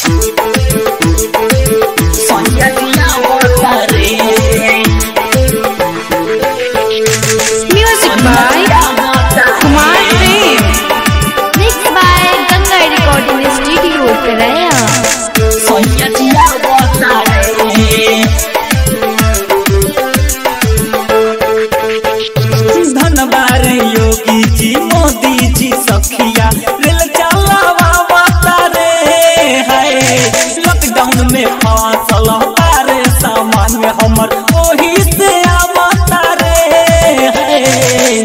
Music by Kumar Prem. Mixed by Ganga Recording Studio, Karaya. धनबार Yogi जी मोदी जी सखिया rail चलावा तारे हाय लॉकडाउन में फसल तारे सामान में हमर ओही से आवता रे हाय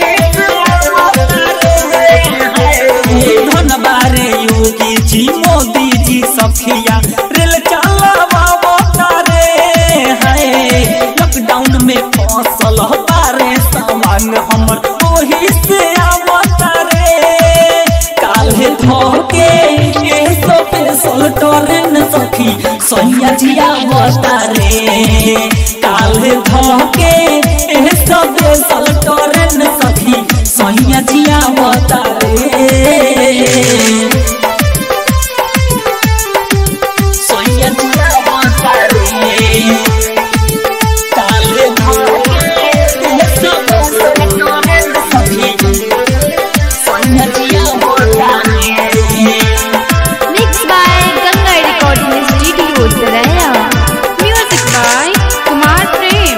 धनबार योगी जी मोदी जी सखिया रेल चलावा तारे हाय लॉकडाउन में फसल तारे सामान हमर ओही से आवता रे काल्हे धोके ए स्पेशल ट्रेन सखी सैया जिया आवता रे काल्हे धोके ए स्पेशल ट्रेन सखी सैया जिया आवता रे सैया जिया आवता रे काले Mixed by Ganga Recording Studio, Karaya. Music by Kumar Prem.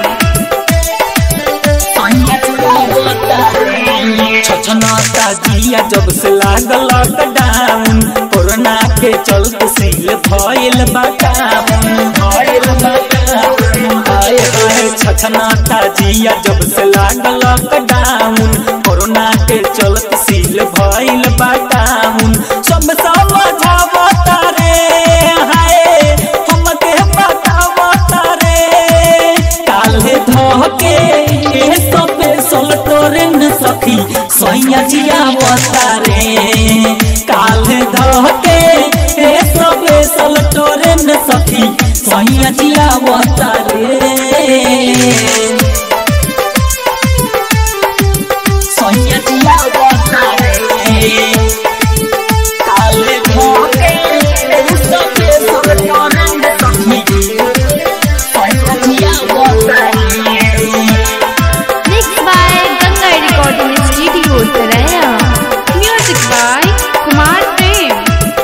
छछनाता जिया जब से लागल लॉकडाउन कोरोना के चलते सील भइल बाटाउन भइल बाटाउन हाय हाय छछनाता जिया जब से लागल लॉकडाउन कोरोना के चलते सील भइल बाटाउन सब समझावता रे हाय हमके बतावता रे काल्हे धोके ए सबे सल ट्रेन सखी सैया जिया रे काल्हे धोके ए सबे सल ट्रेन सखी सैया जिया रे सैया जिया रे काल्हे धोके ए सबे सल ट्रेन सखी सैया जिया रे Mixed by Ganga Recording Studio, Karaya. Music by Kumar Prem.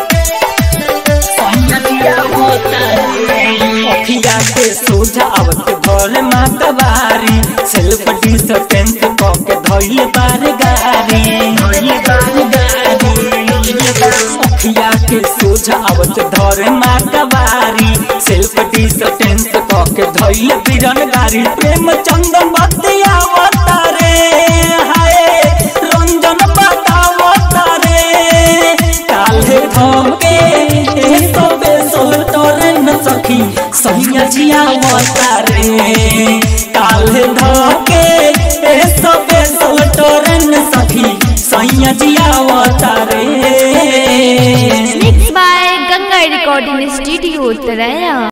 अखिया के सोझा आवत भोल माता बारी सेल्फ डिस्टेंस क के धइल बार गारी धइल बार गारी अखिया के सोझा आवत धरे माता बारी सेल्फ डिस्टेंस क के धइल बिरन गारी प्रेम चंदन बतिया रे हाय रंजन बतावता रे काल्हे धोके ए सबे सोल टोरन सखी सैया जिया रे काल्हे धोके ए सबे सोल टोरन सखी सैया जिया रे Mixed by Ganga Recording Studio, Karaya.